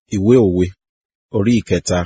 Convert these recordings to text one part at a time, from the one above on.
Ìwé òwe orí ìkẹta.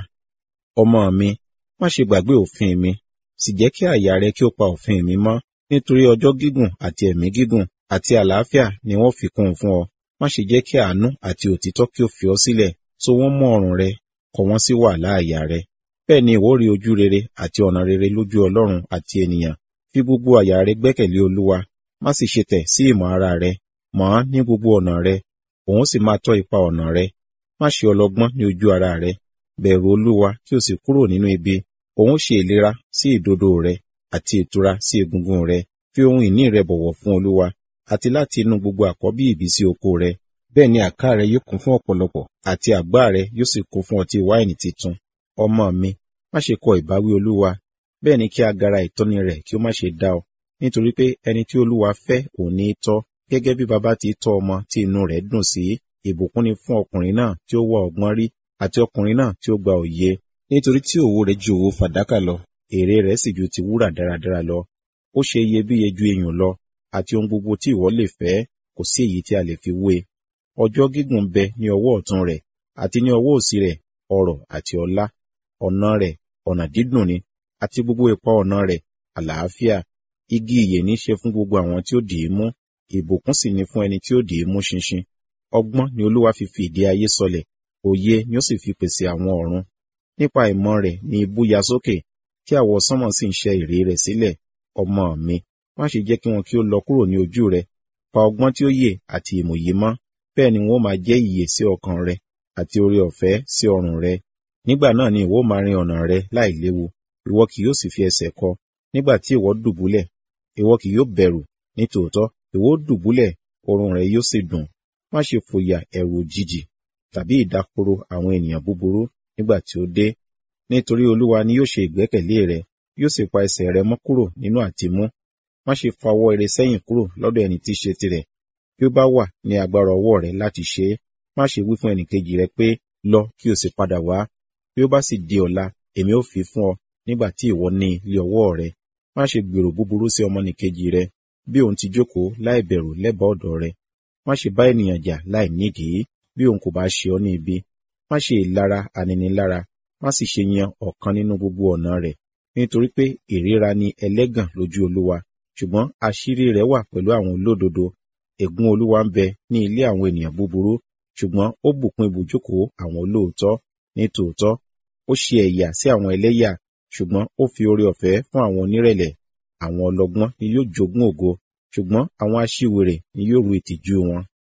Ọmọ mi, má ṣe gbàgbé òfin mi, sì jẹ́ kí àyà rẹ kí ó pa òfin mi mọ́, nítorí ọjọ́ gígùn àti ẹ̀mí gígùn àti àlàáfíà ni wọ́n fi kún un fún ọ. Má ṣe jẹ́ kí àánú àti òtítọ́ kí ó fi ọ́ sílẹ̀, so wọ́n mọ́ ọrùn rẹ, kọ wọ́n sí wàhálà àyà rẹ. Bẹ́ẹ̀ ni ìwọ ó rí ojú rere àti ọ̀nà rere lójú Ọlọ́run àti ènìyàn. Fi gbogbo àyà rẹ gbẹ́kẹ̀lé Olúwa, má sì ṣe tẹ̀ sí ìmọ̀ ara rẹ, mọ̀ ọ́n ní gbogbo ọ̀nà rẹ, òun sì máa tọ́ ipa ọ̀nà rẹ. Má ṣe ọlọ́gbọ́n ní ojú ara rẹ, bẹ̀rù Olúwa kí o sì kúrò nínú ibi. Òun ṣe ìlera sí ìdodo rẹ àti ìtura sí egungun rẹ. Fi ohun ìní rẹ bọ̀wọ̀ fún Olúwa, àti láti inú gbogbo àkọ́bí ìbísí oko rẹ. Bẹ́ẹ̀ ni àká rẹ yóò kún fún ọ̀pọ̀lọpọ̀, àti àgbá rẹ yóò sì kún fún ọtí wáìnì titun. Ọmọ mi, má ṣe kọ ìbáwí Olúwa, bẹ́ẹ̀ ni kí agara ìtọ́ni rẹ̀ kí ó má ṣe dá ọ. Nítorí pé ẹni tí Olúwa fẹ́ òun ní í tọ́, gẹ́gẹ́ bí baba ti tọ́ ọmọ tí inú rẹ̀ dùn sí. Ìbùkún ni fún ọkùnrin náà tí ó wá ọgbọ́n rí, àti ọkùnrin náà tí ó gba òye. Nítorí tí òwò rẹ̀ ju òwò fàdákà lọ, èrè rẹ̀ sì ju ti wúrà dáradára lọ. Ó ṣe iyebíye ju iyùn lọ, àti ohun gbogbo tí ìwọ lè fẹ́, kò sí èyí tí a lè fi wé. Ọjọ́ gígùn bẹ ní ọwọ́ ọ̀tún rẹ̀, àti ní ọwọ́ òsì rẹ̀ ọrọ̀ àti ọlá. Ọ̀nà rẹ̀ ọ̀nà dídùn ni, àti gbogbo ipa ọ̀nà rẹ̀ àlàáfíà. Igi ìyè ní ṣe fún gbogbo àwọn tí ó dì í mú, ìbùkún sì ni fún ẹni tí ó dì í mú ṣinṣin. Ọgbọ́n ni Olúwa fi fi ìdí ayé sọlẹ̀, òye ni ó sì fi pèsè àwọn ọ̀run. Nípa ìmọ̀ rẹ̀ ni ibú ya sókè, tí àwọ sánmọ̀ sì ń ṣẹ́ ìré rẹ̀ sílẹ̀. Ọmọ mi, má ṣe jẹ́ kí wọn kí ó lọ kúrò ní ojú rẹ. Pa ọgbọ́n tí ó yè àti ìmòye mọ́, bẹ́ẹ̀ ni wọn ó máa jẹ́ ìyè sí ọkàn rẹ, àti oore ọ̀fẹ́ sí ọrùn rẹ. Nígbà náà ni ìwọ ó máa rin ọ̀nà rẹ láìléwu, ìwọ kì yóò sì fi ẹsẹ̀ kọ. Nígbà tí ìwọ dùbúlẹ̀, ìwọ kì yóò bẹ̀rù, nítòótọ́ ìwọ ó dùbúlẹ̀, oorun rẹ yóò sì dùn. Má ṣe fòyà ẹ̀rù òjijì tàbí ìdákoro àwọn ènìyàn búburú nígbà tí ó dé. Nítorí Olúwa ni yóò ṣe ìgbẹ́kẹ̀lé rẹ, yóò sì pa ẹsẹ̀ rẹ mọ́ kúrò nínú àtimú. Má ṣe fa ọwọ́ ire sẹ́yìn kúrò lọ́dọ̀ ẹni tí í ṣe tirẹ̀. Bí ó bá wà ní agbára ọwọ́ rẹ láti ṣe é, má ṣe wí fún ẹnìkejì rẹ pé, lọ kí o sì padà wá. Bí ó bá sì di ọ̀la, èmi ó fi fún ọ nígbà tí ìwọ ní lé ọwọ́ rẹ. Má ṣe gbèrò búburú sí ọmọnìkejì rẹ, bí òun ti jókòó láì bẹ̀rù lẹ́bàá ọ̀dọ̀ rẹ. Má ṣe bá ènìyàn jà láì nídìí, bí òun kò bá ṣe ọ́ ní ibi. Má ṣe ìlara aninilára, má sì ṣe yan ọ̀kan nínú gbogbo ọ̀nà rẹ̀. Nítorí pé ìríra ni ẹlẹ́gàn lójú Olúwa, ṣùgbọ́n àṣírí rẹ̀ wà pẹ̀lú àwọn olódodo. Ègún Olúwa ń bẹ ní ilé àwọn ènìyàn búburú, ṣùgbọ́n ó bùkún ibùjókòó àwọn olóòótọ́. Ní tòótọ́, ó ṣe ẹ̀yà sí àwọn ẹlẹ́yà, ṣùgbọ́n ó fi oore ọ̀fẹ́ fún àwọn onírẹ̀lẹ̀. Àwọn ọlọ́gbọ́n ni yóò jogún ògo, ṣùgbọ́n àwọn aṣiwèrè ni yóò ru ìtìjú wọn.